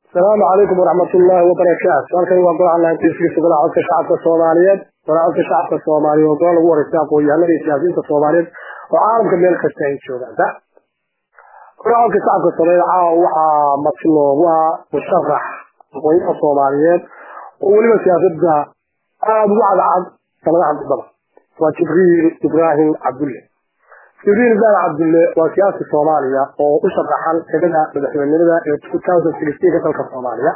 asalaamu calaykum waraxmat ullaahi wabarakaatu halkan waa golaha laantiiskiisa golaha codka shacabka soomaaliyeed golaha codka shacabka soomaaliyeed oo gola lagu wareystay aqoon-yahanada iyo siyaasiyiinta soomaaliyeed oo caalamka meel kasta ay joogaan golaha codka shacabka soomaaliyeed caawa waxaa marti loogu ah musharax aqoonyaha soomaaliyeed oo weliba siyaasadda aada ugu cadcad sanadaha dambada waa jibriil ibraahim cabdulle jibriil ibraahim cabdulle waa siyaasi soomaaliya oo u sharaxan xidada madaxweynenimada ee two thousand sixteenka dalka soomaaliya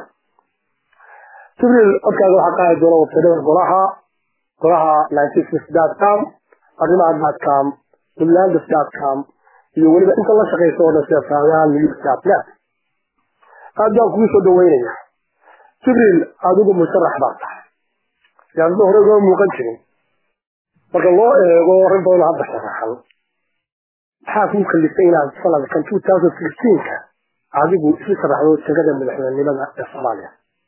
jibriil codkaaga waxaa qaadi doona websadada golaha golaha nineteen six dot com arrimaha dot com puntlands dot com iyo weliba inta la shaqeysa oo dhan sida saadaha news dot net aad baan kugu soo dhaweynaya jibriil adigu musharax baa tahay siyaasadda hore ugama muuqan jirin marka loo eego rag badan hadda sharaxan maxaa kuu kalifay inaad sanadkan two thousand sixteenka adigu isu sharaxdo jegada madaxweynenimada ee soomaaliya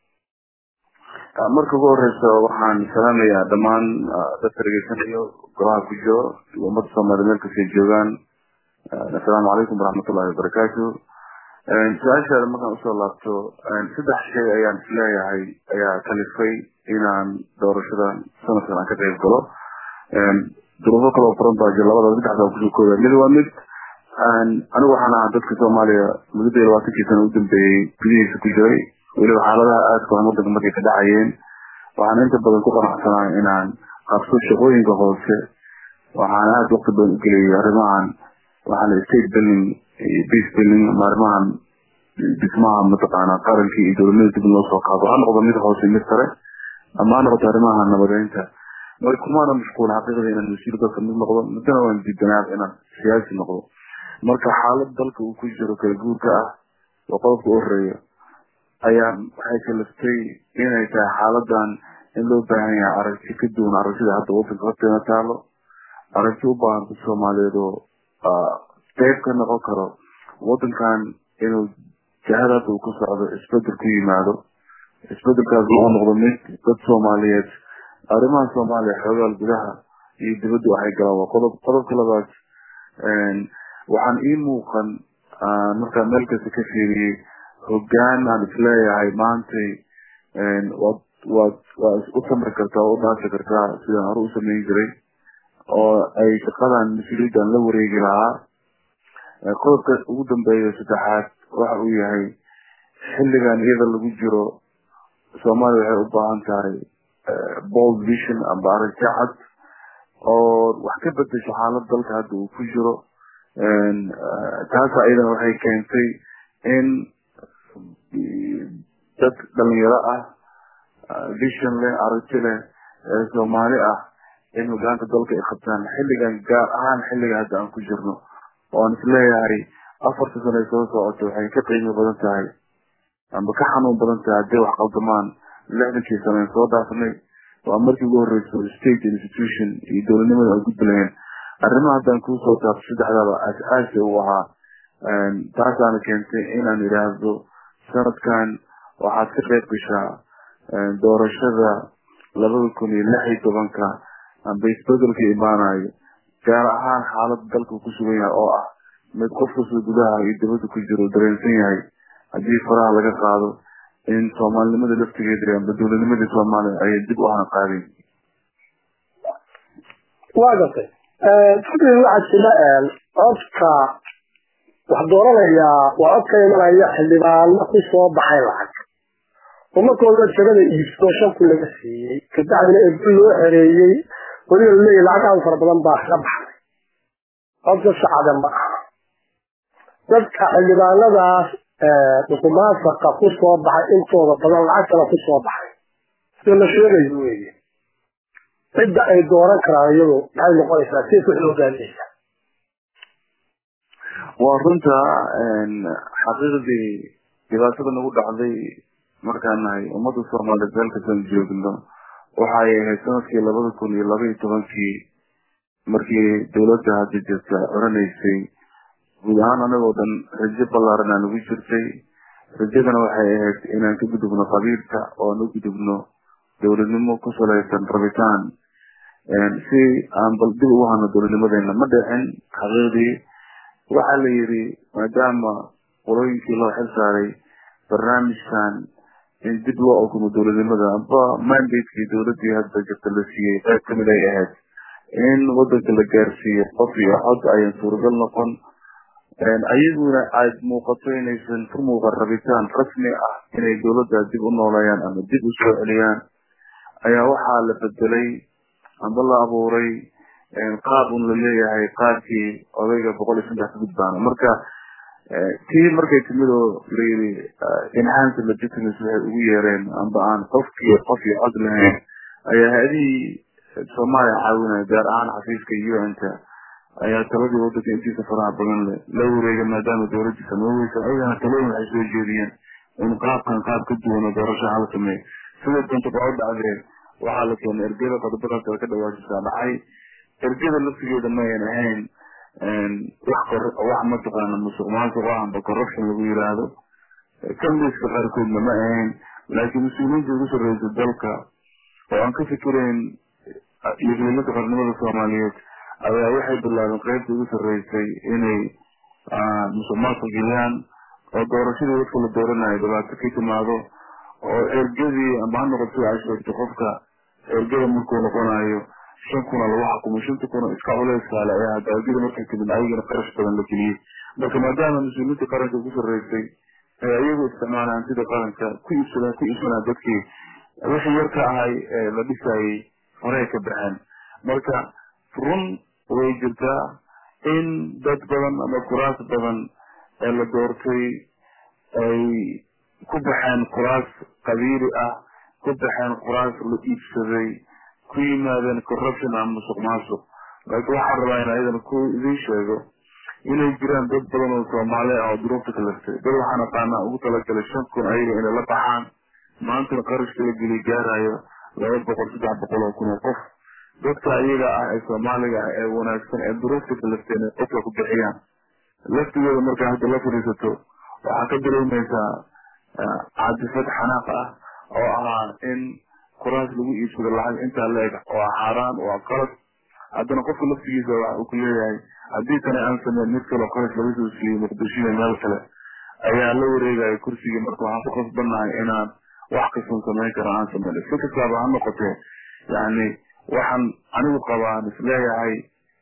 marka ugu horeysa waxaan salaamayaa dhammaan dadka dhegeysanayo golaha ku jiro iyo ummadda soomaliya meel kastay joogaan assalaamu calaykum waraxmatullahi wabarakaatu su-aashaada markaan usoo laabto saddex shay ayaan isleeyahay ayaa kalifay inaan doorashadan sanadkan aan ka qayb galo duruufo kaloo furan baa jira labada saddexda kusoo kooda mid waa mid anigu waxaan ahaa dadka soomaaliya mudada iyo labaatankii sana u dambeeyey gudihiisa ku jiray weliba xaaladaha aadka waxan wadanka markay ka dhacayeen waxaan inta badan ku qanacsanaa inaan qabso shaqooyinka hoose waxaan aada waqti badan ugeliyay arrimahan waxaan state building iyo peace building ama arrimahan dhismaha mataqaana qarankii iyo dowladnimada dib in loo soo qaado ha noqdo mid hoose mid sare ama ha noqoto arrimaha nabadeynta mar kumaana mashquul xaqiiqda inaan wasiir dalka mid noqdo muddana waan diidanaab inaan siyaasi noqdo marka xaalad dalka uu ku jiro kala guurka ah oo qodobka u horeeya ayaa waxay kaliftay inay tahay xaaladan in loo baahan yahay aragti ka duwan aragtida hadda wadanka horteena taalo aragti u baahan dad soomaaliyeed oo qeyb ka noqon karo wadankan inuu jahada hadda uu ka socdo isbedel ku yimaado isbedelkaas uu noqdo mid dad soomaaliyeed arrimaha soomaaliya xoogaal gudaha iyo dibadda waxay galaan waa qodob qodobka labaad waxaan ii muuqan markaa meel kasta ka fiiriyey hogaan aan isleeyahay maantay waad waad waa u samri kartaa oo u dhaafi kartaa sidaan hore u sameyn jiray oo ay shaqadan mas-uuliyaddan la wareegi lahaa qodobka ugu dambeeya saddexaad waxa uu yahay xilligan iyada lagu jiro soomaaliya waxay u baahan tahay bold vision amba aragti cad oo wax ka bedesho xaalad dalka hadda uu ku jiro taas ayadana waxay keentay in dad dhalinyaro ah vision leh aragti leh ee soomaali ah in hogaanka dalka ay qabtaan xilligan gaar ahaan xilliga hadda aan ku jirno oan isleeyahay afarta sano ay soo socoto waxay ka qiimo badan tahay amba ka xanuun badan tahay hadday wax qaldamaan lixdankii sano an soo dhaafnay waa markii ugu horeyso state institution iyo dowladnimada ay gudbilayeen arrimaha haddaan kuusoo taabto saddexdaba as-aasi u ahaa taasaana keentay inaan idhaahdo sanadkan waxaad ka qayb gashaa doorashada labada kun iyo lix iyo tobanka amba isbedelka imaanayo gaar ahaan xaalada dalka ku sugan yahay oo ah mid qof kasta gudaha iyo dibadda ku jiro dareensan yahay haddii faraha laga qaado in soomaalinimada laftigeeda amba dowladnimadii soomaaliya ayay dib u hana qaadeen waa gartay jibriil waxaa jira codka wax dooranayaa waa cod ka imanaya xildhibaano ku soo baxay lacag oo markooda jagada iibsado shan kun laga siiyey kabacdina eebul loo xereeyey weliba laleeyahy lacag aad fara badan baa ka baxday codka shacada ma aha dadka xildhibaanadaas musuqmaasuqa ku soo baxay intooda badan lacag kale ku soo baxay sida la sheegayo weeye cidda ay dooran karaan iyadu maxay noqonaysaa si ku xoogaanaysa waa runta xaqiiqdii dhibaatada nagu dhacday markaan nahay ummadda soomaaliyeed meel kastaan joogno waxay ahayd sanadkii labada kun iyo laba iyo tobankii markii dowladda hadda jirta oranaysay guud ahaan anagoo dhan rajo ballaaran aan ugu jirtay rajadana waxay ahayd inaan ka gudubno qabiilka oo aan u gudubno dowladnimo ku salaysan rabitaan si aan bal dib ugu hano dowladnimadeena ma dhicin xaqiiqdii waxaa la yidhi maadaama qolooyinkii loo xil saaray barnaamijkan in dib loo okumo dowladnimada amba mandatekii dowladii hadda jirta la siiyey qayb kamid ay ahayd in wadanka la gaarsiiyo qof iyo cod ayan suuragal noqon ayaguna aad muuqato inaysan ka muuqan rabitaan rasmi ah inay dowladda dib u nooleeyaan ama dib usoo celiyaan ayaa waxaa la bedelay amba la abuuray qaab un la leeyahay qaabkii odayga boqol iyo saddex gudbaana marka tii markay timid oo layiri enhance legitimacy waxay ugu yeereen amba aan qofkii qof iyo cod lahayn ayaa ha-adihii soomaaliya caawinaya gaar ahaan xafiiska un-ka ayaa taladii wadanka intiisa faraha badan le la wareega maadaama dowladii sameyweysa ayagana talooyin waxay soo jeediyeen in qaabkan qaab ka duwan oo doorasho hala sameeyo sida doonta baa u dhacdeen waxaa la keenay ergeda qodobadaas ka dhawaashisaa dhacay ergeda laftigeeda mayan ahayn wax wax mataqaana musuq maasuq ah amba corruption lagu yiraahdo kambiska qaarkoodna ma ahayn laakiin mas-uuliyiinta ugu sarreysa dalka oo aan ka fikirayn yaqliimada qarnimada soomaaliyeed ayaa waxay bilaabeen qaybta ugu sarreysay inay musuq maasuq geliyaan oo doorashadii dadka la dooranayo dhibaato ka timaado oo ergadii amba ha noqoto sida ay sheegtay qofka ergada markuu noqonayo shan kuna lagu xukumo shanta kuna iska culeyskaale ayaa daawajada markay timid ayagana qarash badan la geliyey marka maadaama mas-uuliyiinta qaranka ugu sarreysay ee iyagu isticmaalaan sida qaranka ku iibsadaan ku iibsadaan dadkii wixii yarka ahay ee la dhisayay horey ka baxeen marka run way jirtaa in dad badan ama kuraas badan ee la doortay ay ku baxeen kuraas qabiili ah ku baxeen kuraas la iibsaday ku yimaadeen corruption ama musuq maasuq laakiin waxaan rabaa in ayadana ku idiin sheego inay jiraan dad badan oo soomaali ah oo duruufta kalaftay dad waxaan aqaanaa ugu talagalay shan kun ayaga inay la baxaan maantana qarashka la geliy gaarayo laba boqol saddex boqol oo kun oo qof dadka iyaga ah ee soomaaliga ah ee wanaagsan ee duruufta kalafteen ay qofka ku bixiyaan laftigooda markaa hadda la fadhiisato waxaa ka dareemaysaa caadifad xanaaq ah oo ahaa in kuraas lagu iibsado lacag intaa la-eg waa xaaraan waa qalad haddana qofka laftigiisa waxa uu ku leeyahay haddii tani aan sameyn mid kaleo qarash laga soo siiyey muqdishoiyo meel kale ayaa la wareegaya kursigii marka waxaan ku qasbanahay inaan wax kastan samayn karo aan sameyn si kastaaba ha noqotee yani waxaan anigu qabaan isleeyahay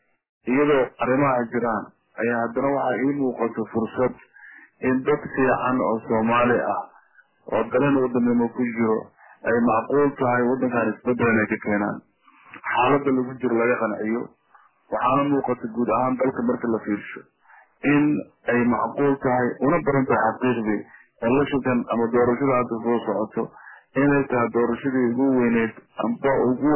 iyadoo arrimaha jiraan ayaa haddana waxaa ii muuqato fursad in dad fiican oo soomaali ah oo dalan wadanimo ku jiro ay macquul tahay wadankan isbedel inay ka keenaan xaalada lagu jiro laga qanciyo waxaana muuqata guud ahaan dalka marka la fiirsho in ay macquul tahay una baran tahay xaqiiqdii elashankan ama doorashada hadda soo socoto inay tahay doorashadii ugu weyneyd amba ugu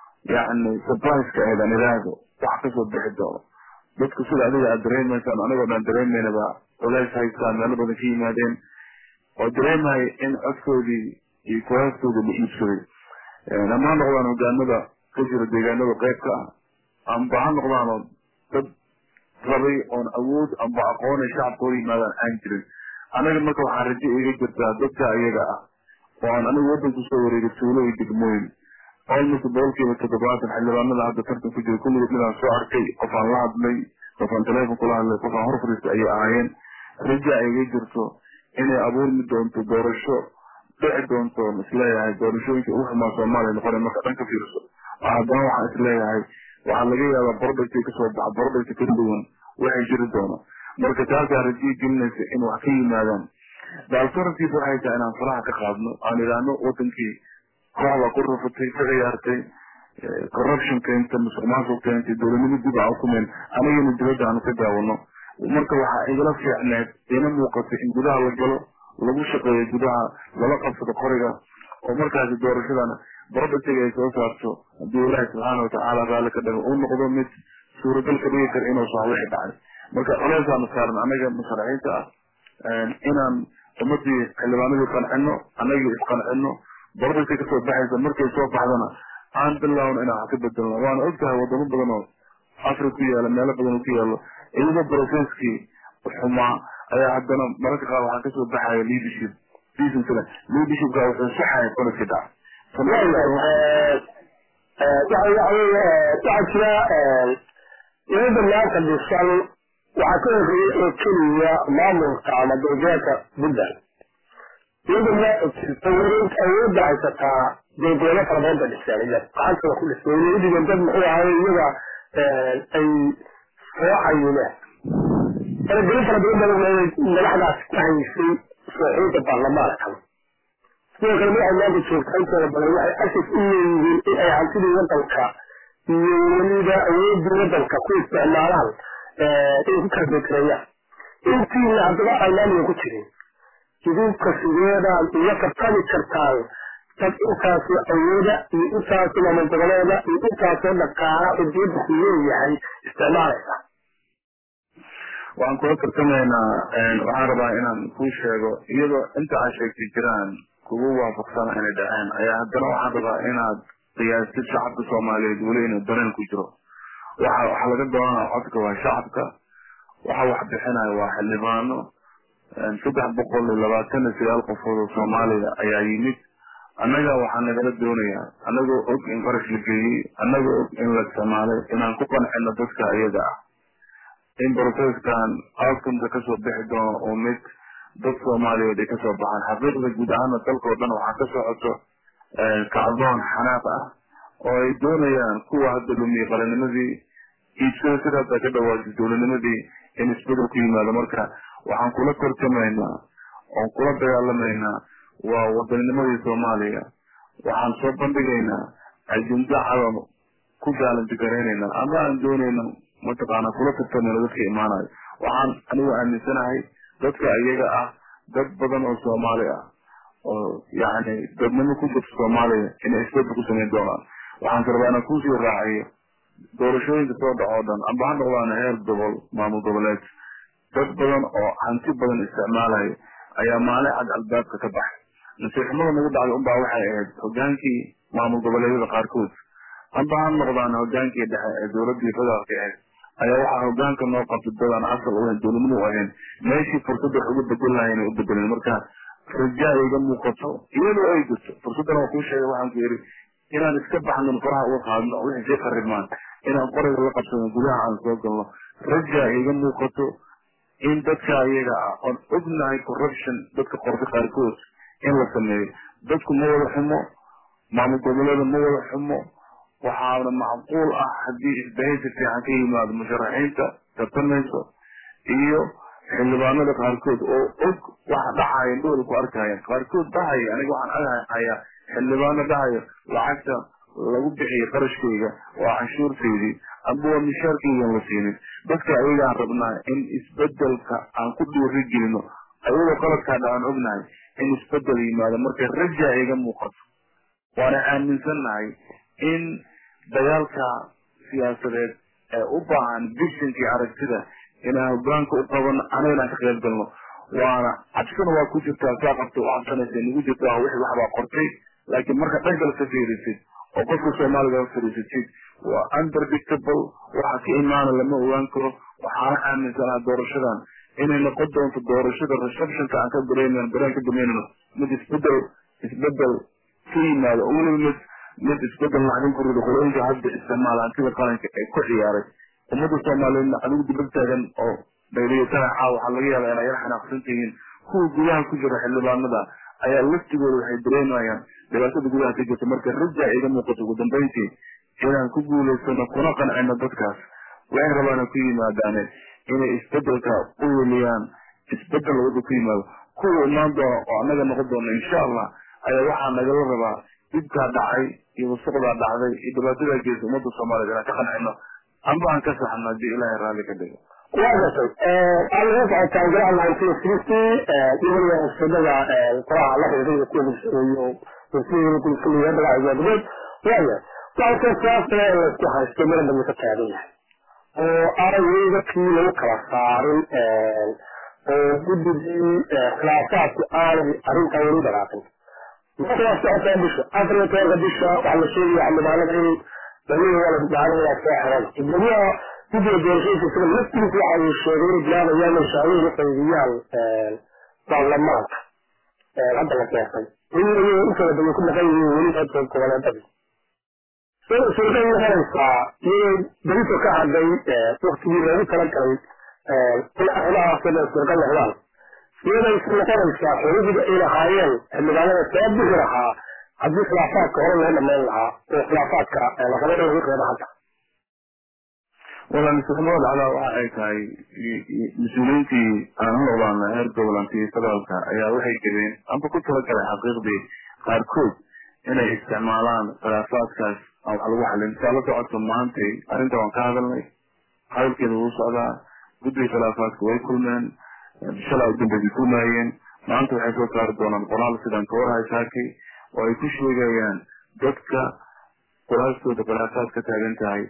yani surpriseka eed aan idhaahdo wax kasoo bixi doono dadku sida adiga aad dareemaysaan anigoo dhan dareemeynaba culays haystaan meelo badan ka yimaadeen oo dareemaya in codkoodii iyo kuraastoodii la iibsaday ama ha noqdaan hogaanada ka jira deegaanada qeybka ah amba ha noqdaanoo dad rabay oon awood amba aqoon ay shacabkooda yimaadaan aan jirin anaga marka waxaa rajo iga jirtaa dadka iyaga ah oo aan anigu wadanku soo wareegay tuulo iyo degmooyin almost boqolkiiba toddobaatan xildhibaanada hadda tartan ku jira kulligood inaan soo arkay qof aan la hadlay qof aan teleefon kula hadlay qof aan hor fadhiistay ayay ahaayeen raja ay iga jirto inay abuurmi doonto doorasho dhici doonto isleeyahay doorashooyinka ugu xumaa soomaaliya noqona marka dhan ka fiirso haddana waxaan isleeyahay waxaa laga yaabaa bordhagtay kasoo baxa bordhagta ka duwan waxay jiri doono marka taasaa rajiya gelinaysa in wax ka yimaadaan baaltarantiis waxay tahay inaan faraha ka qaadno aan idhaahno wadankii kooxda ku rufatay ka ciyaartay corruption keenta musuq maasuq keentay dowladnimo dib aan ukumeen anigana dibadda aanu ka daawano marka waxaa igala fiicneed ina muuqatay in gudaha la galo lagu shaqeeyo gudaha lala qabsado qoriga oo markaasi doorashadana brodhatiga ay soo saarto haddii ilaahi subxaana watacaala raalli ka dhago uu noqdo mid suuragal ka dhigi kara inuu sax wixi dhacay marka culeysaanu saaran anaga musharaxiinta ah inaan ummadii xildhibaanadii qancino anagii isqancino bordhagta kasoo baxaysa markay soo baxdana aan bilaawno inaan wax ka bedelno waana ogtahay wadamo badan oo africa ku yaala meelo badan oo ku yaalo iyadoo processkii xumaa ayaa haddana mararka qaar waxaa kasoo baxaya leadership leadershipka wuxuu saxaya qoladka dhac waxaa jira iyada maanta dhisan waxaa ka horreeyay oo keliya maamulka ama dowladeedka puntland iyada ma jirto wareeg awoodda haysataa deegoolo fara badan ba dhiseen iyo gacantooda ku dhisay welidigan dad muxuu ahay iyaga ay soo cayimeen faragelin fara badan baa madaxdaas ku haysay sooxiyinta baarlamaankan sidoo kale madaxa maanta joogta intooda badan waxay asas u leeyihiin in ay hantidii wadanka iyo weliba awoodii wadanka ku isticmaalaan inay ku kala beekarayaan intiina haddaba aynaaniga ku jirin idinka sideedaan iyo tartami kartaan dad intaasoo awooda iyo intaasoo maamul goboleeda iyo intaasoo dhaqaala oo diyadda ku leeyahay isticmaalaysa waxaan kula tartamaynaa waxaan rabaa inaan kuu sheego iyadoo inta aad sheegtay jiraan kugu waafaqsana inay dhaceen ayaa haddana waxaan rabaa inaad qiyaastid shacabka soomaaliyeed weli inuu dareen ku jiro waxa waxaa laga doonaa codka waa shacabka waxa wax bixinaya waa xildhibaano saddex boqol iyo labaatan iyo sagaal qofood oo soomaaliya ayaa yimid annaga waxaa nagala doonayaa annagoo og in qarash la geeyey annagoo og in la isticmaalay inaan ku qancino dadka iyaga ah in processkan outcomeka kasoo bixi doono oo mid dad soomaaliyeed ay kasoo baxaan xaqiiqda guud ahaana dalkao dhan waxaa ka socoto kacdoon xanaaq ah oo ay doonayaan kuwa hadda lumiye qalinimadii iibsada sida hadda ka dhawaajay dowladnimadii in isbedel ku yimaado marka waxaan kula tartamaynaa oon kula dagaalamaynaa waa wadanninimadii soomaaliya waxaan soo bandhigaynaa ajenda cadan ku gaalanti garaynaynaa ama aan doonayno mataqaana kula tartamayno dadka imaanayo waxaan anigu aaminsanahay dadka iyaga ah dad badan oo soomaali ah oo yani dadnimo ku jirta soomaaliya inay isbedel ku samayn doonaan waxaan ka rabaa inaan kusii raaciyo doorashooyinka soo dhaco o dhan amba ha noqdaan heer gobol maamul goboleed dad badan oo hanti badan isticmaalayo ayaa maalin cad albaabka ka baxay nasiixnimada nagu dhacday unbaa waxay ahayd hogaankii maamul goboleedyada qaarkood amba ha noqdaan hogaankii dhexe ee dowladii federaalka ahayd ayaa waxaa hogaanka noo qabtay dadaan asal u ahayn dowladnimo u ahayn meeshii fursad wax uga bedel lahay inay u bedeleen marka rajaa iga muuqato iyadoo ay jirto fursaddan waa kuu sheegay waxaan ku yidhi inaan iska baxno faraha uga qaadno wixii sii qaribmaan inaan qorayga la qabsano gudaha aan soo galno rajaa iga muuqato in dadka iyaga ah oon ognahay corruption dadka qorta qaarkood in la sameeyo dadku ma wada xumo maamul goboleeda ma wada xumo waxaana macquul ah haddii isbahaysi fiican ka yimaado musharaxiinta tartamayso iyo xildhibaanada qaarkood oo og waxa dhacaya dhool ku arkaya qaarkood dhahaya aniga waxaan aghayaa xildhibaano dhahayo lacagta lagu bixiyo qarashkayga waa canshuurtaydii amba waa mishaarkaygan la siinin dadka ayagaan rabnaa in isbedelka aan ku dhiiri gelino ayadoo qaladkaa dhacaan ognahay in isbedel yimaado marka rajaa iga muuqato waana aaminsannahay in dagaalka siyaasadeed ee u baahan bishankii aragtida inaan hogaanka u qabano anagana ka qayb galno waana cabsina waa ku jirtaa saa qabta u cabsanaysa nagu jirtaa wixii waxbaa qortay laakiin marka dhankale ka fiirisid oo qofka soomaaliga fariisatid waa unpredictable waxa ka imaana lama ogaan karo waxaana aaminsanaha doorashadan inay noqon doonto doorashada receptionka aan ka dareemen dareen ka dameynano mid isbedel isbedel ka yimaado oo weliba mid mid isbedel lacagin ku rido qolooyinka hadda isticmaala hantida qaranka ee ku ciyaaray ummadda soomaaliyeedna adigu dibad taagan oo dhayriyatana caawa waxaa laga yaabaa inay yar xanaaqsan tihiin kuwa gudaha ku jira xildhibaanada ayaa laftigooda waxay dareemayaan dhibaatada gudaha ka jirta marka rajaa iga muuqato ugu dambeyntii inaan ku guulaysano kuna qancino dadkaas waxay rabaana ku yimaadaane inay isbedelka u weliyaan isbedel wada ku yimaado kuwa imaan doona oo annaga noqon doona insha allah ayaa waxaa nagala rabaa dhibkaa dhacay iyo wasuqdaa dhacday iyo dhibaatadaa geysa ummadda soomaaliyeed inaan ka qancino amba aan ka saxno haddii ilaahay raalli ka dhigo waa gartay waxaad naga socotaan golaha nineteen sixty iyadana usadada qoraha la xiriiray kuwa iyo wasiirada gudkuliya dagacagoodgood waaya waxaa siyaasada in laisku haysto meel dambe ka taagan yahay oo aanay dadkii lagu kala saarin oo guddigii khilaafaadku aanay arrintan weli dhaqaaqin marka waa socotaa bisha afar iyo tobanka bisha waxaa la sheegaya xildhibaanada in damihi wala gacanada soo xiran gudoomiyaha guddiga doorashooyinka isaga laftiisa waxa uu sheegay inay bilaabayaan in shacbihi la qaybiyaan baarlamaanka hadda la keentay inay intooda badan ku maqan yihiin weli hadda goboleedadii suurtagal noqonaysaa iyadoo berito ka hadlay waktigii loogu talagalay in arrimahaasoo dhan suurtagal noqdaan iyaday isu noqonaysaa xuquuqda ay lahaayeen xildhibaanada soo bixi lahaa haddii khilaafaadka hore loo dhamayn lahaa oo khilaafaadka laqaba in lagu reebo hadda wala masuxnimada dhacdaa waxa ay tahay mas-uuliyiintii aan u noqdaana heer gobolantii federaalka ayaa waxay jireen amba ku talagalay xaqiiqdii qaarkood inay isticmaalaan khilaafaadkaas aan wax lagu xalin saa la socoto maantay arrinta waan ka hadalnay hadalkeeda wuu socdaa guddiga khilaafaadka way kulmeen shalay u dambeysay kulmaayeen maanta waxay soo saari doonaan qoraal sidaan ka warhay saakay oo ay ku sheegayaan dadka quraastooda khilaafaad ka taagan tahay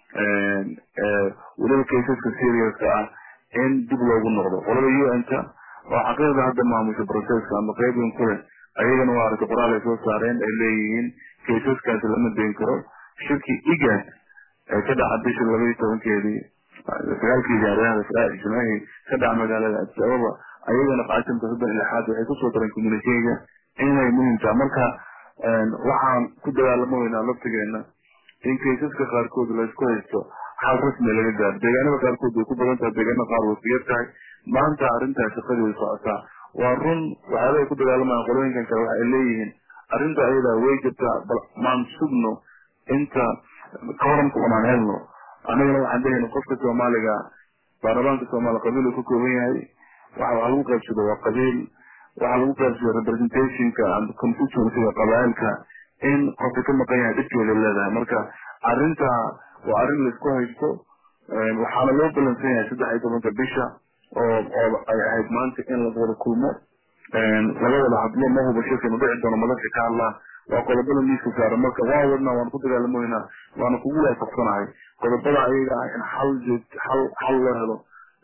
weliba kaysaska seriouska ah in dib loogu noqdo qolada un-ta oo xaqiiqda hadda maamusha processka ama qeybin kule ayagana waa aragta qoraal ay soo saareen ay leeyihiin kaysaskaasi lama dayn karo shirkii igad ee ka dhaca bisha laba iyo tobankeedii sagaalkii jaariyahda faraaci jimaahi ka dhaca magaalada addis ababa ayagana qaasimka soddon iyo lixaad waxay kusoo dareen communikeyga inay muhiim taha marka waxaan ku dagaalamaynaa laftigeena in kaysaska qaarkood laysku haysto xal rasmi laga gaaro deegaanada qaarkood way ku badan tahay deegaanada qaar way ku yar tahay maanta arrintaa shaqadii way socotaa waa run waxyaaba ay ku dagaalamayaan qolooyinkan kale waxa ay leeyihiin arrinta ayadaa way jirtaa bal maan sugno inta kawaranka unaan helno anagana waxaan leeyahay qofka soomaaliga baarlamaanka soomaaliya qabiil uu ka kooban yahay waxa wax lagu qaybsado waa qabiil waxa lagu qaybsado representationka and constituencyga qabaa'ilka in qofka ka maqan yahay dhibkeeda leedahay marka arrinta waa arrin laisku haysto waxaana loo balansan yahay saddex iyo tobanka bisha oo oo ay ahayd maanta in laga wada kulmo laga wada hadlo ma huba shirkanu dhici doono madasha ka hadlaan waa qodobada miiska saaran marka waa wadnaa waan ku dagaalamoynaa waana kugu waafaqsanahay qodobada ayaga ah in xal joog xal xal loo helo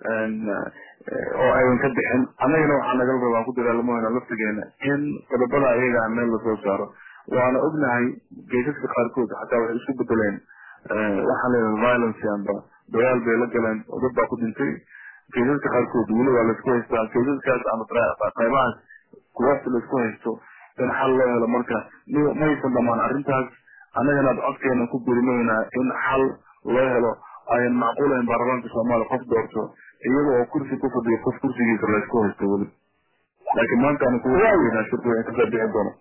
oo aydan ka bixin annagana waxaa nagala raba aan ku dagaalamoynaa laftigeena in qodobada ayaga ah meel lasoo saaro waana ognahay geysaska qaarkood xataa waxay isku bedeleen waxaan leedahay violence amba dagaal bay la galeen oo dad baa ku dhintay geysaska qaarkood weli waa laisku haystaa geysaskaas ama qaybahaas kuwaas laisku haysto in xal loo helo marka maysan dhamaan arrintaas annagana codkeena ku burimaynaa in xal loo helo ayan macquulayn baarlamaanka soomaaliya qof doorto iyada oo kursi ku fadhiyo qof kursigiisa laysku haysto weli laakiin maanta aan kuwaa shirku in kasoo bixi doono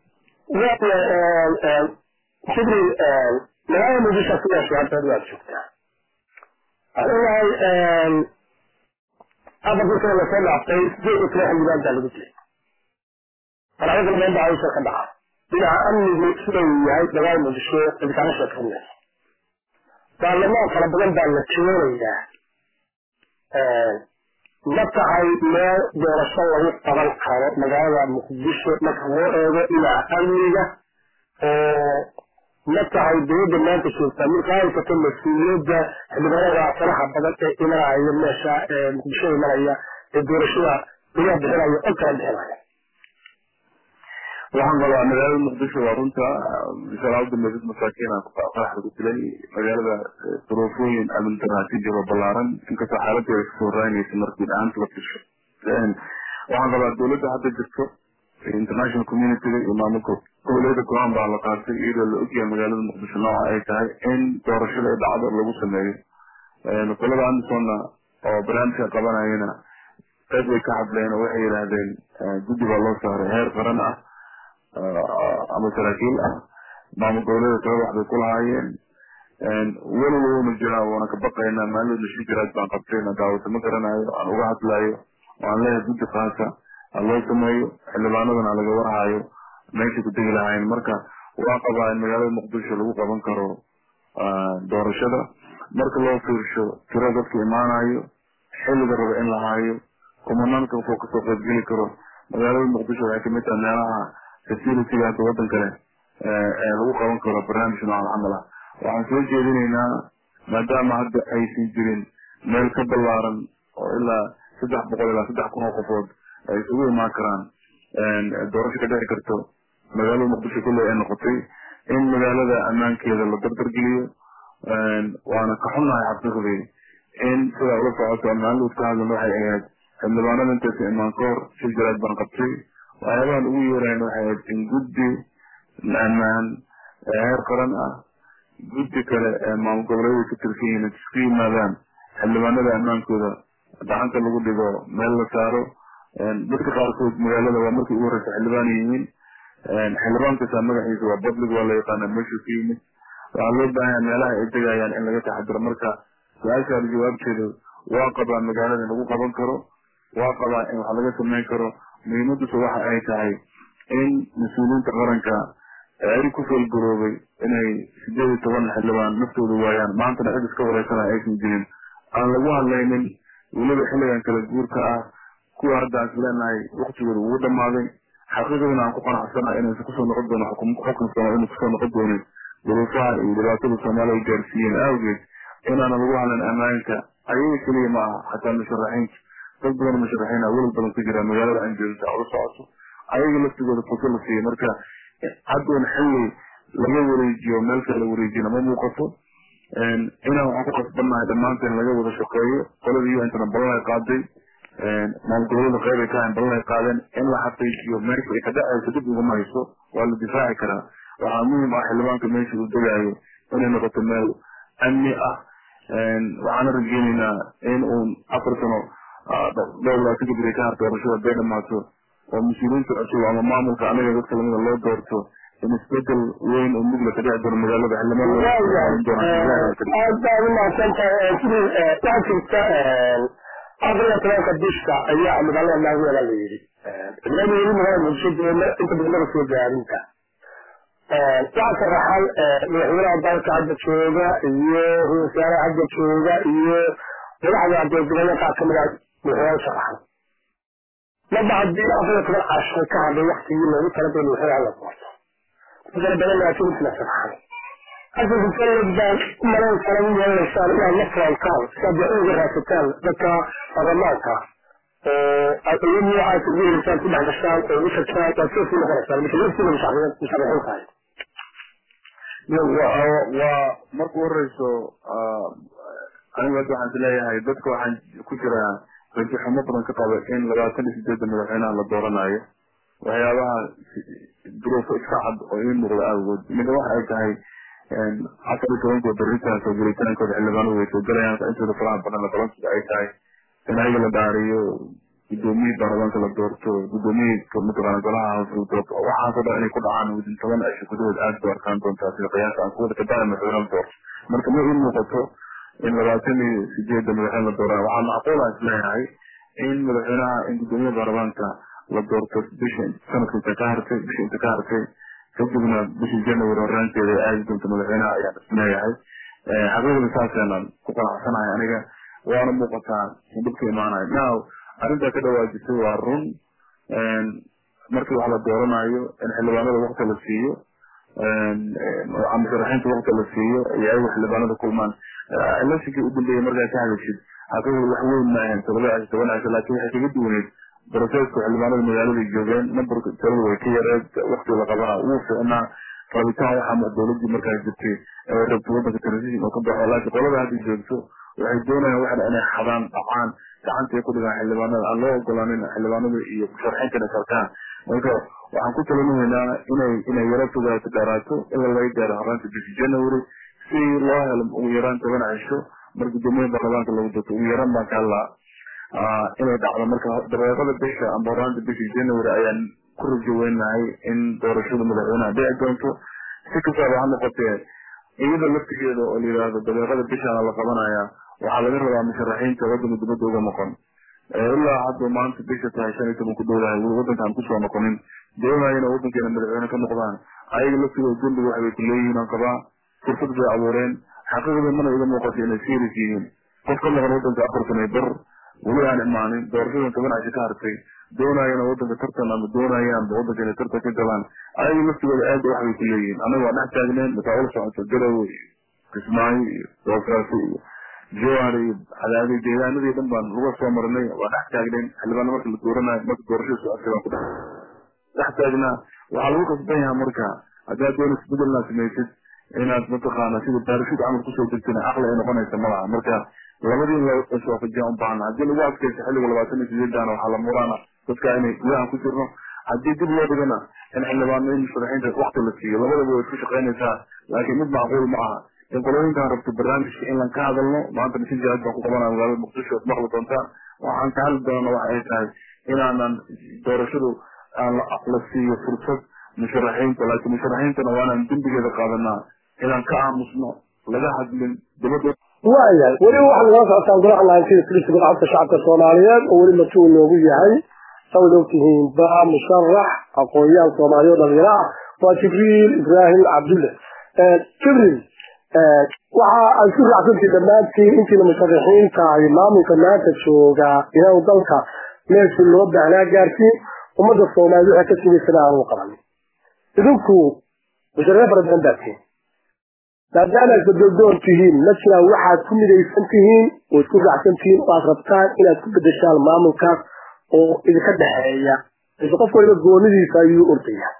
jibril magaalada muqdisho sidaas hadda waad joogtaa adigahay afar kurkana lasoo dhaaftay sideed iyo toban xildhibaan baa lagu jiray marxalada badan baa hawsha ka dhaca dhinaca amnigu sida uu yahay magaalada muqdisho ibkaana sheekeynay baarlamaan fara badan baa la joonayaa ma tahay meel doorasho lagu qaban karo magaalada muqdisho marka loo eego dhinaca amniga oo ma tahay dowladda maanta joogtaa marka ay kato mas-uuliyadda xildhibaanada faraha badan ee imanaya meesha muqdisho imanaya ee doorashada laga bixinayo oo kala bixinaya waxaan qabaa magaalada muqdisho waa runta shalaa u dambeysad masaakiina qaraxda ku dilay magaalada duruufooyin amindaraha ka jiro ballaaran inkastoo xaaladeeda kasoo raynaysa markii dhaanta la fisho waxaan qabaa dowladda hadda jirto international communityga iyo maamulka goboleeda go-aan baa la qaatay iyadoo la ogyahay magaalada muqdisho nooca ay tahay in doorashada ay dhacdo lagu sameeyo qolada andersonna oo barnaamijka qabanayana qayb way ka hadleen oo waxay yidhaahdeen guddi baa loo saaray heer qaran ah ama saraakiil ah maamul goboleeda tala wax bay ku lahaayeen weliba wuuna jiraa waana ka baqaynaa maalin lashi jiraad baan qabtayna daawata ma garanayo aan uga hadlayo waan leeyahay guddi kaasa ha loo sameeyo xildhibaanadana laga warhayo meeshay ku degi lahaayeen marka waa qabaa in magaalada muqdisho lagu qaban karo doorashada marka loo fiirsho tiro dadka imaanayo xilliga raba in la haayo kumanaanka wuxuu kasoo qaybgeli karo magaalada muqdisho waxay kamid tahay meelaha facilityga hadda wadan kale ee lagu qaban karo barnaamij noocan camal ah waxaan soo jeedinaynaa maadaama hadda aysan jirin meel ka ballaaran oo ilaa saddex boqol ilaa saddex kun oo qofood ay isugu imaan karaan doorasho ka dhici karto magaalada muqdisho kulley ay noqotay in magaalada ammaankeeda la dardargeliyo waana ka xunnahay xaqiiqdii in sidaa ula socoto maalin ka hadlan waxay ahayd xildhibaanada intaysa imaan ka hor shil jaraad baan qabtay waxyaabahan ugu yeerayn waxay ahayd in guddi ammaan ee heer qaran ah guddi kale ee maamul goboleeday ka tirsan yihiin isku yimaadaan xildhibaanada ammaankooda gacanta lagu dhigo meel la saaro dadka qaarkood magaalada waa markii ugu horeysa xildhibaan yihiin xildhibaan kasta magaxiisa waa public waa la yaqaana meeshuu ka yimid waxaa loo baahanya meelaha ay degayaan in laga taxadiro marka su-aashaada jawaabteedu waa qabaa magaalada in lagu qaban karo waa qabaa in wax laga sameyn karo muhiimaduse waxa ay tahay in mas-uuliyiinta qaranka eeri ku falgaroobay inay sideed iyo toban xildhibaan naftooda waayaan maantana cid iska wareysana aysan jirin aan lagu hadlaynin weliba xilligan kala guurka ah kuwa hadda is leenahay waktigooda ugu dhamaaday xaqiiqadana aan ku qanacsana inaysan kusoo noqon doono xukunkana inay kusoo noqon doonin duruufaha iyo dhibaatada soomaaliya ay gaarsiiyeen awgeed inaana lagu hadlan ammaanka ayaga keliya ma aha xataa musharaxiinta dad badan musharaxiin ah welal badan ku jira magaalada aan joogta ola socoto ayaga laftigooda fuso la siiya marka haddoon xilli laga wareejiyo meel kale la wareejiyana ma muuqato inaan waxaan ku qasbannahay dhammaanteen laga wada shaqeeyo qoladii u intana ballan ay qaaday maalgobolada qeyb ay ka hayn ballan ay qaadeen in la xaqiijiyo meesha ay ka dhacayso dib ugama hayso waa la difaaci karaa waxaa muhiim ah xildhibaanka meesha uu degaayo inay noqoto meel amni ah waxaana rajeyneynaa in uun afar sano dhowr labaatan kadib ay ka harto doorashada bay dhamaato oo mas-uuliyiinta cusub ama maamulka anaga dadka lamida loo doorto in isbedel weyn oo mugla ka dhici doono magaalada aad baad umahadsan tahay sidii waxaa jirta afar iyo tobanka bisha ayaa magaalada naageela la yidhi ciidamada weli magaalada muqdisho jooga inta badan laga soo gaarinta waxaa sharaxan madaxweynaha dalka hadda jooga iyo ra-isul wasaaraha hadda jooga iyo madaxda adeeggobolada qaar kamid ah madaxweynaha sharaxan marba haddii afar iyo toban casho ka hadlay waktigii loogu talagalay madaxweynaha la doorto dadkana badan laakiin intina sharaxan asalka sanad baan u malayn kara u yeelaysaan inaad la fulantaan si aad wax uga raadsataan dadka baarlamaanka oo aad awood noocaas ugu helaysaan ku dhex gashaan oo ugu shagtaan waad soo sii noqonaysaan marka laftiina musharaxiin tahay waa marku horeyso anigu hadda waxaan isleeyahay dadka waxaan ku jiraa rajo xumo badan ka qaba in labaatan iyo sideedda madaxweynaha la dooranayo waxyaabaha duruufo iska cad oo ii muuqda awgood mida waxa ay tahay afar iyo tobankood baritaanka oo gelitaankooda xildhibaanadu way soo galayaan intooda faraha badan la balan sida ay tahay in ayaga la dhaariyo gudoomiyii baarlamaanka la doorto gudoomiyii mataqaana golaha hoose la doorto waxaasoo dhan inay ku dhacaan within toban cisho gudahood aad bay arkaan doontaa sida qiyaasa aan kuwada kadaya madaxweyne la doorto marka ma ii muuqato in labaatan iyo sideedda madaxweyne la dooranayo waxaa macquul aan isleeyahay in madaxweynaha in gudoomiyaha baarlamaanka la doorto bisha sanadka inta ka hartay bisha inta ka hartay kadibna bishii january horaanteeda ay aadi doonto madaxweynaha ayaan isleeyahay xaqiiqda saaseenan ku qanacsanahay aniga waana muuqataa in dhibka imaanayo now arrintaa ka dhawaajisay waa run markii wax la dooranayo in xildhibaanada wakti la siiyo musharaxiinta wakti la siiyo iyo ayagu xildhibaanada kulmaan electionkii u dambeeyay markaa ka hadashid xaqiiqda wax weyn ma ahayn todoba cisho toban cisho laakiin waxay kaga duwaneyd broseska xildhibaanada magaalada joogeen numberka tirada way ka yareed wakti la qabana wuu ficnaa rabitaan waxaa dowladii markaa jirtay ee rabta wadanka transition oo ka baxo laakiin qolada hadda joogto waxay doonayaan waxna inay xadaan dhacaan gacantay ku dhigaan xildhibaanada aan loo ogolaanin xildhibaanada iyo musharaxiinta inay sarkaan marka waxaan ku talinaynaa inay inay yaro fogaato dheeraato ilaa laga gaaro horaanta bishii january si loo helo ugu yaraan toban cisho mar gudoomiyaha baarlamaanka lagu doorto ugu yaraan baan ka hadlaa inay dhacdo marka dabeeqada bisha amba horaanta bishii january ayaan ku rajo weynahay in doorashada madaxweynaha dhici doonto si kastaaba ha noqotee iyada laftigeeda oo la yidhaahdo dabeeqada bishaana la qabanaya waxaa laga rabaa musharaxiinta wadanka dibadda uga noqon ilaa hadda maanta bisha tahay shan iyo toban ku dhowdahay weli wadankaan kusoo noqonin doonayana wadankeena madaxweyne ka noqdaan ayaga laftigooda dembiga waxbay ku leeyihiin aan qabaa fursad bay abuureen xaqiiqda mana iga muuqato inay serious yihiin qof ka maqan wadanka afar sano bar weli aan imaanin doorashadan toban cisho ka hartay doonayana wadanka tartan ama doonayaanba wadanka inay tartan ka galaan ayaga laftigooda aad waxbay ku leeyihiin anaga waa dhex taagneen masaa'il socoto garowe iyo kismaayo iyo boosaaso iyo jowhar iyo cadaadi deegaanadii dhan baan uga soo marnay waa dhex taagneen xildhibaana marka la dooranayo marka doorashada socotay baan ku dhex dhex taagnaa waxaa lagu kasban yahaa marka haddaad doon isbedelnaa samaysid inaad mataqaana sida baarashid camal kusoo degtana aqli ay noqonaysa malaha marka labadii la iswaafajiyaan u baahna haddii lagu adkaysto xilliga labaatan iyo sideedana waxaa la muraana dadka inay gudahan ku jirno haddii dib loo dhigana in xildhibaano in musharaxiinta wakti la siiyo labadaba way isku shaqaynaysaa laakiin mid macquul ma aha in qolooyinkaan rabto barnaamijka in lan ka hadalno maanta misin jaad baan ku qabanaya magaalada muqdisho ad maqli doontaan waxaan ka hadli doona waxa ay tahay inaanan doorashadu aan la siiyo fursad musharaxiinta laakiin musharaxiintana waa inaan dembigeeda qaadanaa inaan ka aamusno laga hadlin dibadda waayahay weli waxaad nala socotaan golaha laantiisa golaha shacabka soomaaliyeed oo weli marti uu noogu yahay sawid ogtihiin ba musharax aqoon-yahan soomaaliya oo dhalinyaro ah waa jibriil ibraahim cabdulle jibriil waxa ay ku raacsantii dhammaantiin intiina musharaxiinta ay maamulka maanta jooga inaanu dalka meeshii loo baahnaa gaarsiin ummadda soomaaliyed waxay ka simaysana aanu qaban idinku musharaxiin fara badan baad tihiin maadaama aad bedoldoon tihiin ma jiraan waxaad ku midaysan tihiin oo isku raacsan tihiin oo aad rabtaan inaad ku bedeshaan maamulkaas oo idinka dhexeeya mise qof waliba goonidiisa ayuu ordaya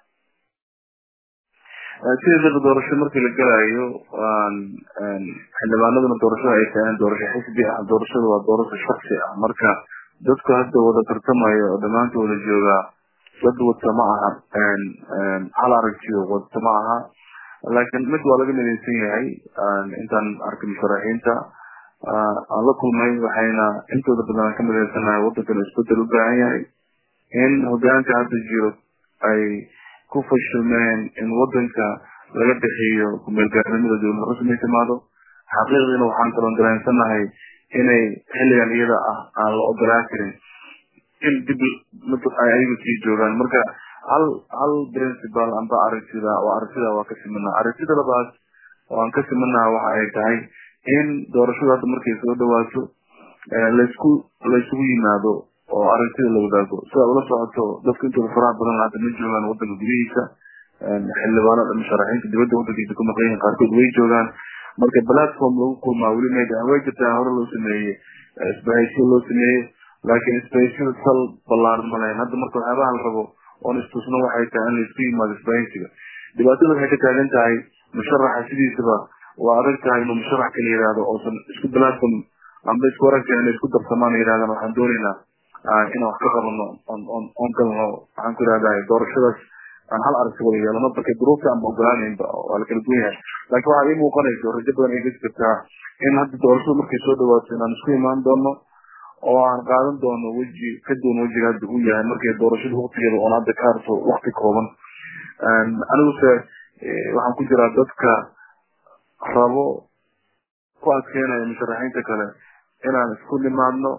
sideedaba doorasho markii la galayo xildhibaanaduna doorashada ay tahaan doorasho xisbi ah doorashada waa doorasho shaksi ah marka dadku hadda wada tartamayo oo dhammaanta wada joogaa dad wata ma aha hal aragtiyo wata ma aha laakiin mid waa laga midaysan yahay intaan arkay musharaxiinta aan la kulmay waxayna intooda badan ka midaysanahay wadankan isbedel u baahan yahay in hogaanka hadda jiro ay ku fashilmeen in wadanka laga bixiyo kumeelgaarnimada dowlad rasmi timaado xaqiiqdiina waxaan kaloo dareensanahay inay xilligan iyada ah aan la ogolaan karin in dib ay ayagu sii joogaan marka hal hal principal amba aragtida oo aragtida waa ka simana aragtida labaad oo aan ka simanaha waxa ay tahay in doorashadu hadda markay soo dhawaato laysku laysugu yimaado oo aragtida la wadaago sidaad ula socoto dadku intooda faraha badan hadda ma joogaan wadanka gudihiisa xildhibaanada musharaxiinta dibadda wadankiisa ku maqan yihiin qaarkood way joogaan marka platform lagu kulmaa weli mayda way jirtaa hore loo sameeyey isbahaysiyo loo sameeyey laakiin isbahaysiyada sal ballaaran ma lahayn hadda marka waxyaabaha la rabo oon istusno waxay tahay in laisku yimaado isbahaysiga dhibaatada waxay ka taagan tahay musharaxa sidiisaba waa adag tahay inuu musharax kala yihahdo oosan isku platform amba isku aragta inay isku darsamaan yidhahdaan waxaan doonaynaa inaan wax ka qabano on galno waxaan ku ihahdaa doorashadaas aan hal aragti wada yeelano marka duruufta aanba ogolaanaynba waa la kala duwan yahay laakiin waxaa ii muuqanayso rajo badan ay gasi kartaa in hadda doorashadu markay soo dhawaato inaan isku imaan doono oo aan qaadan doono weji ka duwan wejiga hadda uu yahay markay doorashadu waktigeeda oon hadda ka harto wakti kooban aniguse waxaan ku jiraa dadka rabo ku adkeynaya musharaxiinta kale inaan isku nimaadno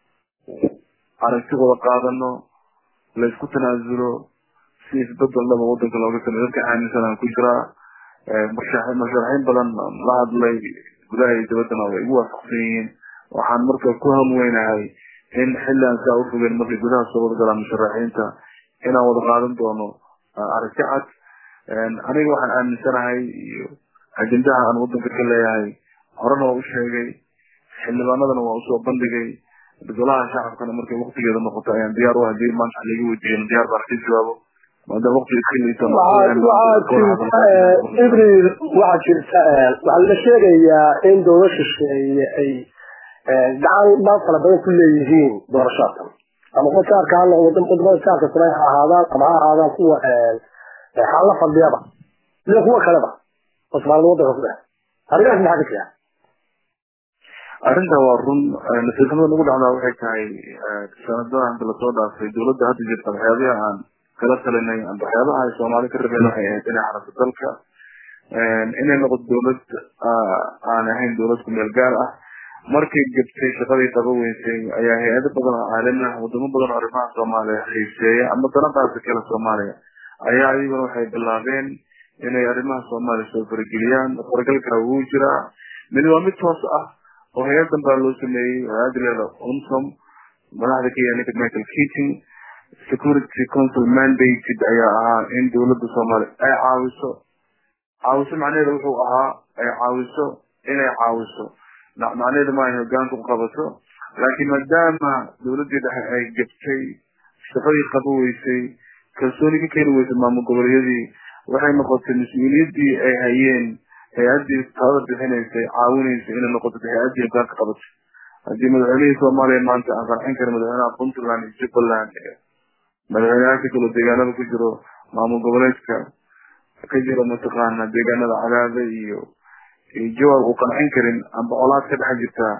aragti wada qaadano laysku tanaasulo si isbedel dhaba wadanka looga sameyo dadka aaminsan aan ku jiraa musharaxiin badan la hadlay gudaha iyo dibaddana way igu waafaqsan yihiin waxaan marka ku hamweynahay in xilli aan saa ufogeyn markay gudaha soo wada galaan musharaxiinta inaan wada qaadan doono aragti cad aniga waxaan aaminsanahay iyo ajendaha aan wadanka ka leeyahay horena waa u sheegay xildhibaanadana waa usoo bandhigay golaha shacabkana markay waktigeeda noqoto ayaan diyaar u hadii maanta laga weydiiyen diyaar baan ka jawaabo maadaama waqti iska liito ibril waxaa jirta waxaa la sheegayaa in dowlad shisheeye ay gacan dhan fara badan ku leeyihiin doorashada ama kuwa jaarka ha noqdo wadamada jaarka sumay ha ahaadaan ama ha ahaadaan kuwa xaalla fadhiyaba iyo kuwa kaleba oo soomaalida wadanka ku dhex arrimahaas maxaa ka jira arrinta waa run nasiixnimada nagu dhacdaa waxay tahay sanadaha inta lasoo dhaafay dowladda hadda jirta waxyaabihi aan kala talinay amba waxyaabaha ay soomaali ka rabeen waxay ahayd inay xaraso dalka inay noqoto dowlad aan ahayn dowlad ku meel gaar ah markay gabtay shaqadii qaba weysay ayaa hay-ado badan oo caalami ah wadamo badan oo arrimaha soomaaliya xiiseeya ama danadaasi kale soomaaliya ayaa iyaguna waxay bilaabeen inay arrimaha soomaaliya soo farageliyaan faragalka wuu jiraa mid waa mid toos ah oo hay-adan baa loo sameeyey hay-ada leeda unsom madaxda ka yahay ninka michael keating security council mandated ayaa ahaa in dowladda soomaaliya ay caawiso caawiso macnaheeda wuxuu ahaa ay caawiso inay caawiso macnaheedu ma ay hogaanka u qabato laakiin maadaama dowladdii dhexe ay gabtay shaqadii qaba weysay kalsooni ka keeni weysay maamul goboleedyadii waxay noqotay mas-uuliyaddii ay hayeen hay-addii taada bixinaysay caawinaysay inay noqoto hay-addii hogaanka qabatay haddii madaxweynihii soomaaliya maanta aan qarxin karin madaxweynaha puntland iyo jubbaland iyo madaxweynaha ka kalo deegaanada ku jiro maamul goboleedka ka jiro mataqaana deegaanada cadaada iyo jawaab uu qancin karin amba colaad ka dhex jirtaa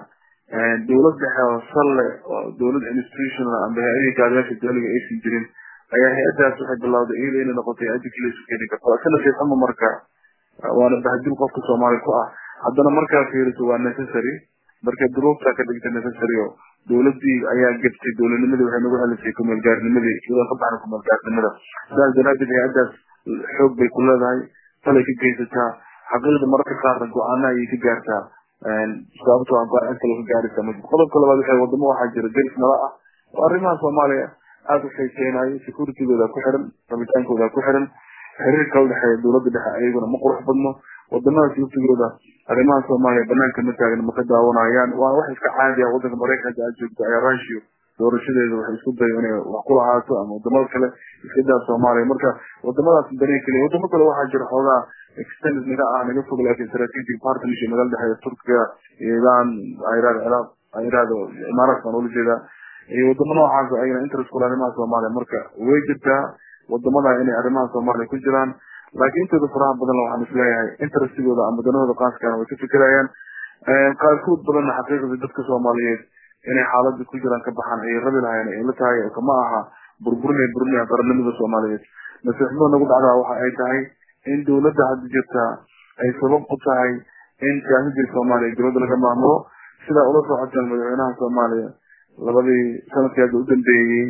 dowlad dhexe oo salle oo dowlad institutional amba hay-adii gaadayaasha dowliga aysan jirin ayaa hay-adaas waxay bilowday iyada inay noqotay hay-adii keliya isu keeni karto isna fiixuma marka waana bahdil qofka soomaali ku ah haddana markaa fiiriso waa necessary marka duruufta ka dhigta necessary oo dowladii ayaa gebtay dowladnimadii waxay nagu celisay kumeelgaarnimadii iyadoo ka baxna kumeelgaarnimada sidaas daraadeed hay-adaas xoog bay ku leedahay talay ka geysataa xaqiiqda mararka qaarna go-aana ayay ka gaartaa sababto a go-aan kale ka gaaraysa ma qodobka labaad waxay wadamo waxaa jira deris nala ah oo arrimaha soomaaliya aada u xiiseynayo securitygooda ku xiran rabitaankooda ku xiran xiriirka udhexeeya dowladda dhexe ayaguna ma qurux badno wadamadaas laftigooda arrimaha soomaaliya banaanka ma taagna ma ka daawanayaan waana wax iska caadi ah wadanka maraykanka aad joogto ayaa ratio doorashadeeda waxay isku dayo inay wax ku lahaato ama wadamada kale iska daa soomaaliya marka wadamadaas bani keliya wadamo kale waxaa jira xoogaa extended naga ah naga fog laakiin strategic partnership nagal dhexeeya turkiga iyo iran irad ciraaq irad imaaraadka aan ula jeedaa iyo wadamo noocaas ayana interest kule arrimaha soomaaliya marka way jirtaa wadamada inay arrimaha soomaaliya ku jiraan laakiin intooda faraha badan waxaan isleeyahay interestigooda ama danahooda qaaskana way ka fikirayaan qaarkood badanna xaqiiqdii dadka soomaaliyeed inay xaalada ku jiraan ka baxaan ayay rabi lahayen ay la tahay kama aha burburinay burinaya qarannimada soomaaliyeed nasiixnimo nagu dhacdaa waxa ay tahay in dowladda hadda jirta ay sabab u tahay in siyaasadii soomaaliya dowladda laga maamulo sidaa ula socotaan madaxweynaha soomaaliya labadii sanadkii hadda u dambeeyey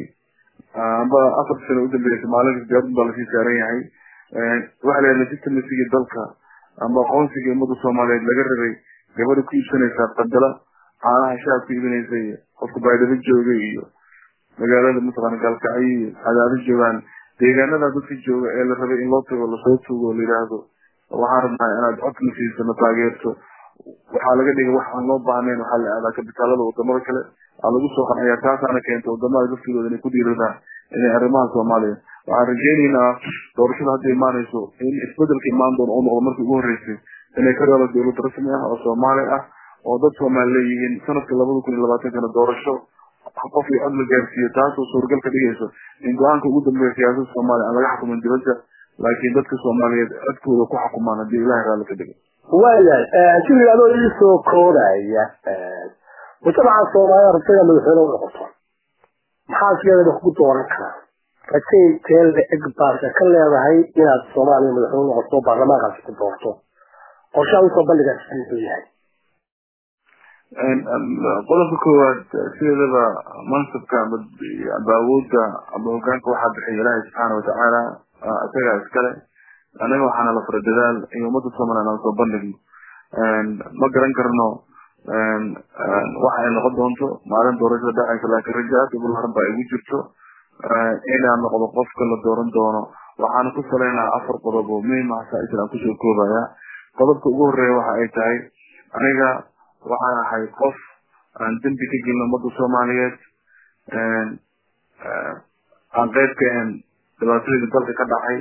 amba afar sano udambeeyey soomaalida diyaarad baa lasii saaran yahay waxa la yidhaha systemsigii dalka amba aqoonsigii ummadda soomaaliyeed laga rabay gabadha ku iibsanaysaa qadala caanaha shaab ku iibinaysa iyo qofka baydhabo joogay iyo magaalada mataqaana gaalkacyo iyo cadaado joogaan deegaanada dadka jooga ee la rabay in loo tago lasoo tugo oo la yidhaahdo waxaan rabnaa inaad codna siiso na taageerto waxaa laga dhigay wax aan loo baahnayn waxaa la aadaa kabitaalada wadamada kale aa lagu soo qancaya taasaana keenta wadamada laftigooda inay ku dhiiradaan inay arrimaha soomaaliya waxaan rajeyneynaa doorashada hadda imaanayso in isbedelka imaan doono uu noqdo markii ugu horreysay inay ka dhalo dowlad rasmi ah oo soomaali ah oo dad soomaali leeyihiin sanadka labada kun iyo labaatankana doorasho qof iyo cod la gaarsiiyo taasoo suuragal ka dhigayso in go-aanka ugu dambeeya siyaasada soomaaliya aan laga xukumin dibadda laakiin dadka soomaaliyeed codkooda ku xukumaan haddii ilahay raalli ka dhigo waayahay jibril adoo iisoo koodaya mujtamaca soomaalida rabtaya madaxweyne u noqoto maxaa sideedaba kugu dooran karaa rajay teel la-eg baase ka leedahay inaad soomaaliya madaxweyne noqoto baarlamaankaasi ku doorto qorshaha usoo bandhigaas muxuu yahay qodobka koowaad sideedaba mansabka amba awoodda amba hogaanka waxaa bixiya ilaahay subxaana watacaala isagaa iskale anaga waxaana la fara dadaal iyo ummadda somaliland aan soo bandhigno ma garan karno waxa ay noqon doonto maalin doorashada dhacaysa laakiin rajo aad u ballaaran baa igu jirto inaan noqdo qofka la dooran doono waxaana ku saleynaa afar qodob oo muhiim ah saa-isl aan kusoo koobaya qodobka ugu horeeya waxa ay tahay aniga waxaan ahay qof aan dembi ka gelin ummadda soomaaliyeed aan qeyb ka ahayn dhibaatooyinka dalka ka dhacay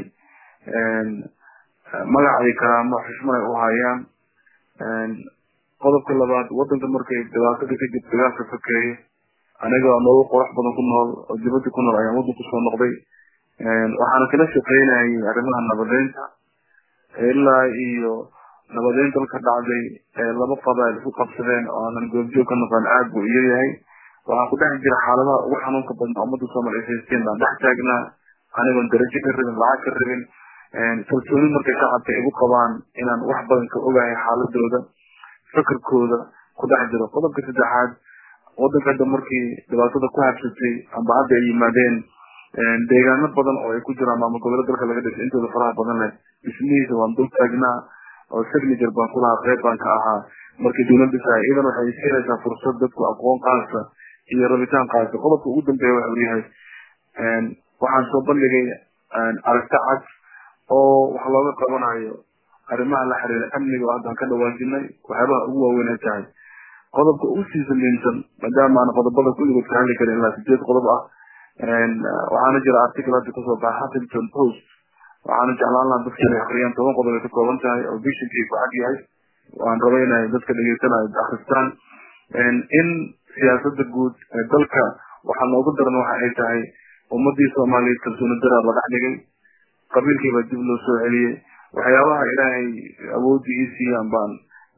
magacay karaamo xushmad ay u hayaan qodobka labaad wadanka markay dhibaatada ka jirto dagaalka sokeeye aniga nolol qurux badan ku nool oo dibadda ku nool ayaan wadanku soo noqday waxaana kala shaqeynayay arrimaha nabadeynta ilaa iyo nabadeyn dalka dhacday ee laba qabail isku qabsadeen oo aanan goobjoog ka noqon aad buu iyo yahay waxaa ku dhex jira xaaladaha ugu xanuunka badnaa ummadda soomaaliya haysteen baan dhex taagnaa anigoon darajo ka rabin lacag ka rabin kalsooni markay shacabka igu qabaan inaan wax badan ka ogahay xaaladooda fakarkooda ku dhex jiro qodobka saddexaad wadanka hadda markii dhibaatada ku habsatay amba hadda ay yimaadeen deegaano badan oo ay ku jiraan maamul goboleed dalka laga dhisay intooda faraha badan leh dhismihiisa waan dul taagnaa oo signature baan kulahaa qeyb baan ka ahaa markii dowlad dhisaya idan waxay siinaysaa fursad dadku aqoon qaasa iyo rabitaan qaasa qodobka ugu dambeeya waxa uu yahay waxaan soo bandhigay aragti cad oo wax looga qabanayo arrimaha la xiriira amniga oo haddaan ka dhawaajinay waxyaabaha ugu waaweyn ay tahay qodobka ugu sii samiinsan maadaama aan qodobada kulligood ka hadli karin ilaa sideed qodob ah waxaana jira article hadda kasoo baxa huffington post waxaana jeclaan lahaa dadka inay akriyaan toban qodob ay ka kooban tahay oo visionkii ku cad yahay waan raba inay dadka dhegeysanayo akristaan in siyaasada guud ee dalka waxaa noogu daran waxa ay tahay ummadii soomaaliyeed kalsooni daraa la dhex dhigay qabiilkii baa dib loo soo celiyey waxyaabaha ilaahay awoodii ii siiyaan baan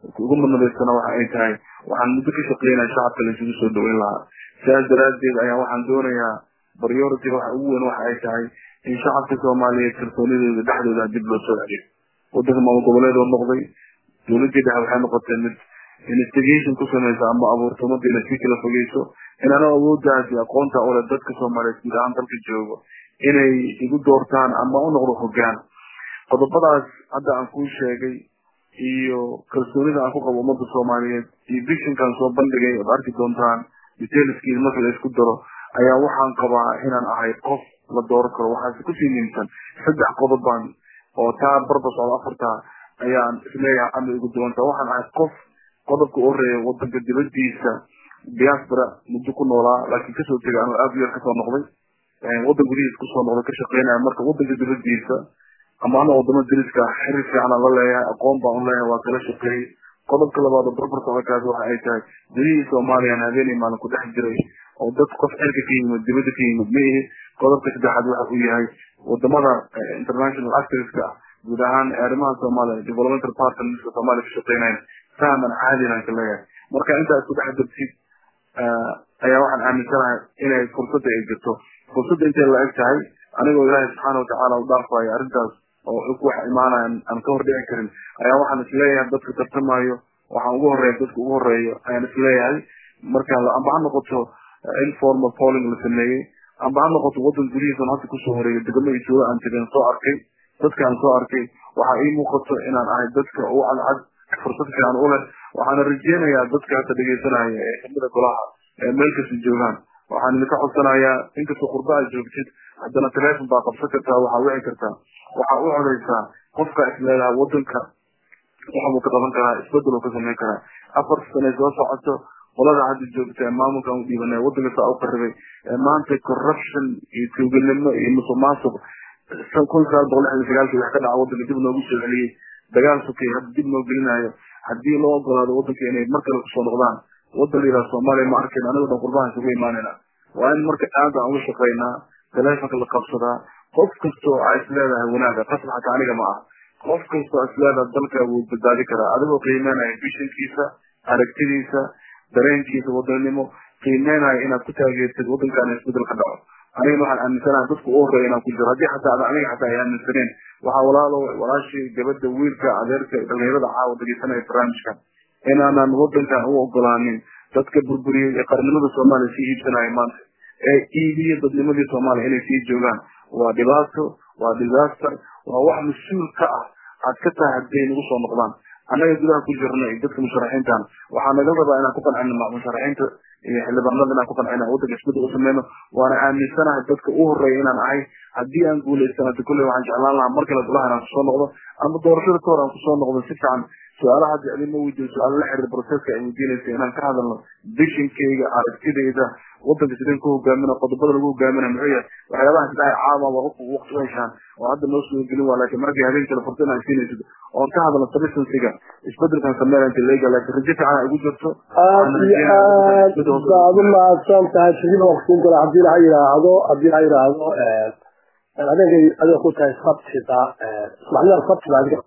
ugu madnadaysana waxa ay tahay waxaan muddo ka shaqeynaya shacabka laisugu soo dhaweyn lahaa sidaas daraaddeed ayaa waxaan doonayaa priority waxa ugu weyn waxa ay tahay in shacabka soomaaliyeed kalsoonidooda dhexdooda dib loo soo celiyo wadanka maamul goboleed oo noqday dowladii dhexe waxay noqotay mid investigation ku samaysa ama abuurto ummadda inay sii kala fogeyso inana awoodaas iyo aqoonta ole dadka soomaaliyeed guud ahaan dalka joogo inay igu doortaan ama u noqdo hogaan qodobadaas hadda aan kuu sheegay iyo kalsoonida aan ku qabo ummadda soomaaliyeed iyo vishinkaan soo bandhigay ood arki doontaan detailskiis marka la isku daro ayaa waxaan qabaa inaan ahay qof la dooran karo waxaase kusii niimsan saddex qodobaan oo taa barba socda afartaa ayaan isleeyahay ama igu duwanta waxaan ahay qof qodobka u horeeya wadanka dibadiisa diaspora muddo ku noolaa laakiin kasoo tegay anuu aad yar kasoo noqday wadan gudihiisa kusoo noqday ka shaqeynaya marka wadanka dibadiisa ama ana wadamo dariska xiriir fiican aan la leeyahay aqoon baan u leeyahay waa kala shaqeeyey qodobka labaad oo barbar socodkaas waxa ay tahay gudihii soomaaliyan habeenay maalin ku dhex jiray oo dad qof xilka ka yimid dibadda ka yimid ma ihi qodobka saddexaad waxa uu yahay wadamada international actorska ah guud ahaan arrimaha soomaaliya developmental partnerska soomaaliya ka shaqeynayan fahman caadinan ka leeyahay marka intaa isku dhex dartid ayaa waxaan aaminsanahay inay fursadda ay jirto fursadda intay la eg tahay anigoo ilaahay subxaana watacaala u dhaafayo arrintaas oo wax imaanaya aan ka hor dhici karin ayaa waxaan isleeyahay dadka tartamayo waxaan ugu horeeya dadka ugu horeeyo ayaan isleeyahay marka amba ha noqoto informal polling la sameeyey amba ha noqoto wadan gudihiisan hadda kusoo horeeyo degamo iyo tuulo aan tegeen soo arkay dadka aan soo arkay waxaa ii muuqato inaan ahay dadka u cadcad fursad fiican u leh waxaana rajeynayaa dadka hadda dhegeysanaya ee kamida golaha ee meel kasta joogaan waxaan idinka codsanayaa inkastoo qurba aad joogtid haddana telefon baa qabsan kartaa waxaa wici kartaa waxaa u codaysaa qofka isleedaha wadanka waxbuu ka qaban karaa isbedel uu ka sameyn karaa afar sane soo socoto qolada hadda joogta ee maamulkan u dhiibanay wadanka saa u qaribay ee maanta corruption iyo tuuganimo iyo musuq maasuq kun sagaal boqol lixdan sagaalkii wax ka dhaca wadanka dib noogu soo celiyey dagaal sukay hadda dib noo gelinayo haddii loo ogolaado wadanka inay mar kale kusoo noqdaan wadan la yidhaha soomaaliya ma arkayn anigo dhan qurbaha isugu imaanayna waa in marka aad aan uga shaqaynaa telefonka la qabsadaa qof kastoo a isleedahay wanaaga qasab xataa aniga ma ah qof kastoo isleedaha dalka wuu badbaadi karaa adigoo qiimeynaya vishinkiisa aragtidiisa dareenkiisa wadanimo qiimeynaya inaad ku taageertid wadankaana isbedel ka dhaco anigana waxaan aaminsanahay dadka u horeeya inaan ku jiro haddii xataa aniga xataa ay aaminsaneen waxaa walaalo walaashii gabadha wiilka adeerka dhalinyarada caawa dhegeysanaya barnaamijkan inaanan wadankan u ogolaanin dadka burburiyey ee qarnimada soomaaliya sii iibsanaya maanta ee iibiya dadnimadii soomaaliya inay sii joogaan waa dhibaato waa disaster waa wax mas-uul ka ah aad ka tahay hadday nagu soo noqdaan annaga gudaha ku jirna iyo dadka musharaxiintan waxaa naga rabaa inaan ku qancino musharaxiinta iyo xildhibaanada inaan ku qancino wadanka isbedel u sameyno waana aaminsanahay dadka u horeeya inaan ahay haddii aan guulaystan hadi kulley waxaan jeclaan lahaa mar kale golaha inaan kusoo noqdo ama doorashada ka hor aan kusoo noqdo si fiican su-aalaha hadda idinma weydiin su-aalo la xiriir proceska ay weydiinaysa inaan ka hadalno vishinkayga aragtidayda wadanka sideen ku hogaamina qodobada lagu hogaaminaya muxuu yahay waxyaabaha saddex caama waa qofku waqti u heshaan oo hadda noo soo gelin waa laakiin markii habeen kale fursa inaan siinaysid oon ka hadalno substansiga isbedelkan sameynaya inta leega laakiin rajo fiican ay ugu jirto aad iyo aad baad u mahadsan tahay shirida waqtiin kale haddii la yidhaahdo haddii la yidhaahdo adeegay adiga ku tahay sabtida ismacnida sabtida adiga